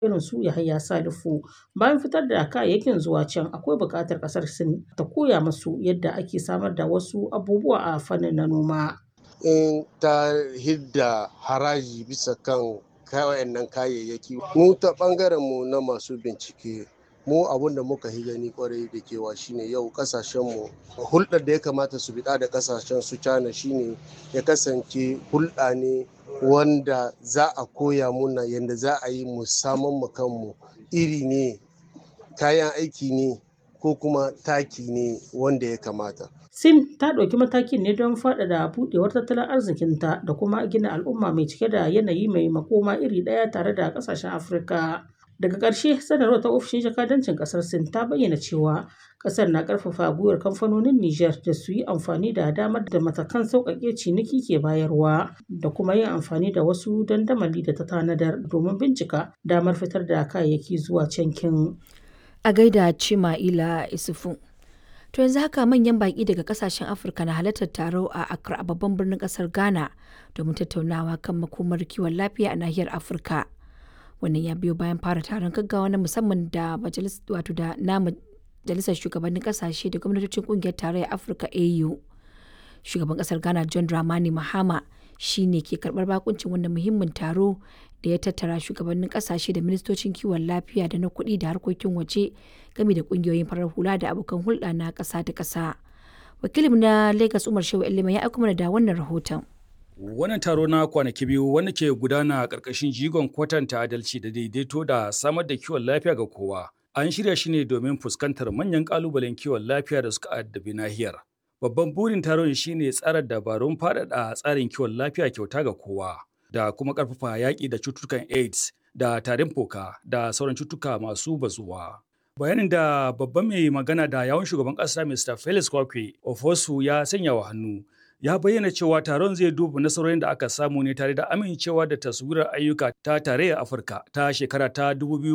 irin su Yahaya Salifu. Bayan fitar da kayayyakin zuwa can akwai buƙatar ƙasar Sin ta koya musu yadda ake samar da wasu abubuwa a fannin na noma. In ta hidda haraji bisa kan wayannan kayayyaki mu ta ɓangaren mu na masu bincike mu abun da muka yi gani kwarai da kewa shine yau kasashen mu hulɗar da ya kamata su biɗa da kasashen su China shine ya kasance hulɗa ne wanda za a koya muna yadda za a yi mu saman mu kanmu iri ne kayan aiki ne ko kuma taki ne wanda ya kamata. Sin ta ɗauki matakin ne don faɗaɗa buɗewar tattalin arzikinta da kuma gina al'umma mai cike da yanayi mai makoma iri ɗaya tare da ƙasashen Afirka. Daga ƙarshe sanarwar ta ofishin jakadancin ƙasar Sin ta bayyana cewa ƙasar na ƙarfafa gwiwar kamfanonin Nijar da su yi amfani da damar da matakan sauƙaƙe ciniki ke bayarwa da kuma yin amfani da wasu dandamali da ta tanadar domin bincika damar fitar da kayayyaki zuwa cankin. A gaida Cima'ila Isufu. To yanzu haka manyan baƙi daga ƙasashen Afirka na halartar taro a Accra a babban birnin ƙasar Ghana domin tattaunawa kan makomar kiwon lafiya a nahiyar Afirka. wannan ya biyo bayan fara taron gaggawa na musamman da wato da na majalisar shugabannin kasashe da gwamnatocin kungiyar tarayyar afirka au shugaban kasar ghana john dramani mahama shi ne ke karbar bakuncin wannan muhimmin taro da ya tattara shugabannin kasashe da ministocin kiwon lafiya da na kuɗi da harkokin waje game da kungiyoyin farar hula da abokan hulɗa na ƙasa da ƙasa wakilin na lagos umar shehu ilima ya aiko mana da wannan rahoton Wannan taro na kwanaki biyu wanda ke gudana a ƙarƙashin jigon kwatanta adalci da daidaito da samar da kiwon lafiya ga kowa. An shirya shi ne domin fuskantar manyan ƙalubalen kiwon lafiya da suka addabi nahiyar. Babban burin taron shi ne tsara dabarun faɗaɗa tsarin kiwon lafiya kyauta ga kowa da kuma ƙarfafa yaƙi da cututtukan AIDS da tarin fuka da sauran cututtuka masu bazuwa. Bayanin da babban mai magana da yawon shugaban ƙasa Mr. Felix Kwakwe Ofosu ya sanya wa hannu ya bayyana cewa taron zai duba nasarorin da aka samu ne tare da amincewa da taswirar ayyuka ta tarayyar afirka ta shekara ta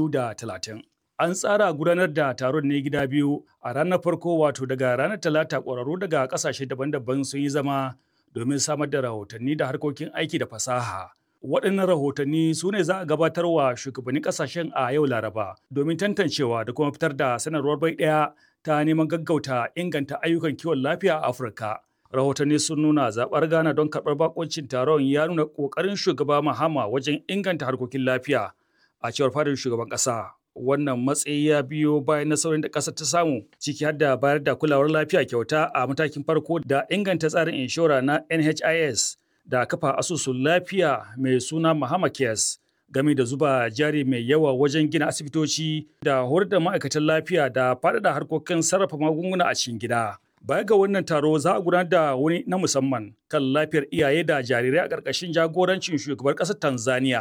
2030 an tsara gudanar da taron ne gida biyu a ranar farko wato daga ranar talata ƙwararru daga ƙasashe daban-daban sun yi zama domin samar da rahotanni da harkokin aiki da fasaha waɗannan rahotanni su ne za a gabatar wa shugabannin ƙasashen a yau laraba domin tantancewa da kuma fitar da sanarwar bai ɗaya ta neman gaggauta inganta ayyukan kiwon lafiya a afirka rahotanni sun nuna zaɓar ghana don karɓar bakoncin taron ya nuna ƙoƙarin shugaba mahama wajen inganta harkokin lafiya a cewar fadar shugaban ƙasa wannan matsayi ya biyo bayan nasarorin da ƙasar ta samu ciki har da bayar da kulawar lafiya kyauta a matakin farko da inganta tsarin inshora na nhis da kafa asusun lafiya mai suna mahama cares game da zuba jari mai yawa wajen gina asibitoci da horar da ma'aikatan lafiya da faɗaɗa harkokin sarrafa magunguna a cikin gida. Baya ga wannan taro za a gudanar da wani na musamman kan lafiyar iyaye da jarirai a ƙarƙashin jagorancin shugabar ƙasar Tanzania